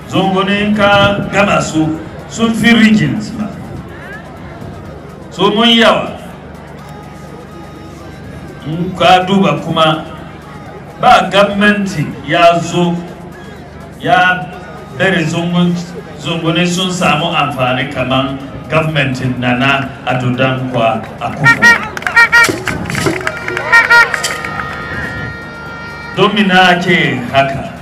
zungunin ka gama su sun fi regions ba so mun yawa in ka duba kuma ba gwamnati ya zo ya bari zungune sun samu amfani kamar gwamnatin nana a dudankwa a kufu domina ke haka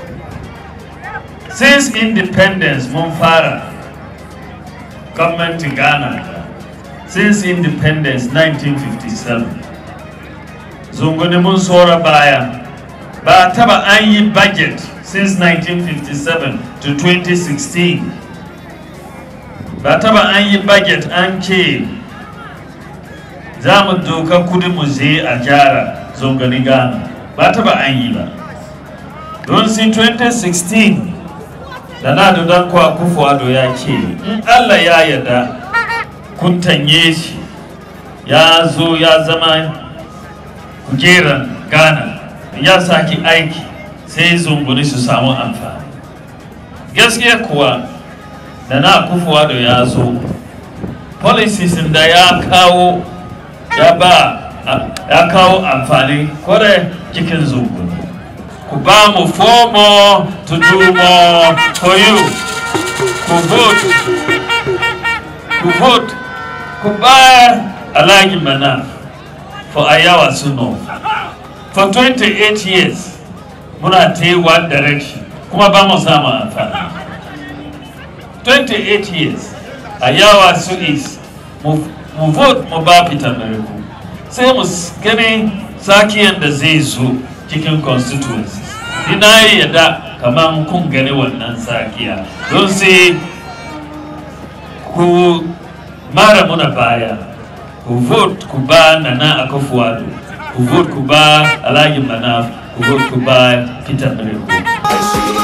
since independence mun fara gwamnatin ghana since independence 1957 zungune mun tsora baya ba taba an yi budget since 1957 to 2016 ba taba an yi budget an ce za mu doka kudi mu je a gyara zungani ghana ba taba an yi ba don si 2016 da na dodon kwa kufuwado ya ce in allah ya yarda kun tanye shi ya zo ya zama kujeran ghana ya saki aiki sai zunguni su samu amfani gaskiya kuwa da na kufuwa da ya zo policies da ya kawo ya ba ya kawo amfani kwarai cikin zunguni ku ba mu four more to do more for you ku vote ku vote ku ba alhaji mana for ayawa suno for 28 years muna ta yi one direction kuma ba mu samu amfani 28 years a yawa su is mu vote mu ba peter meriku sai mu gani sakiyan da zai zo cikin constituencies ina yi yadda kamar kun gani wannan sakiya don sai ku mara muna baya ku vote ku ba nana akafuwado ku vote ku ba alhaji manaf ku vote ku ba peter meriku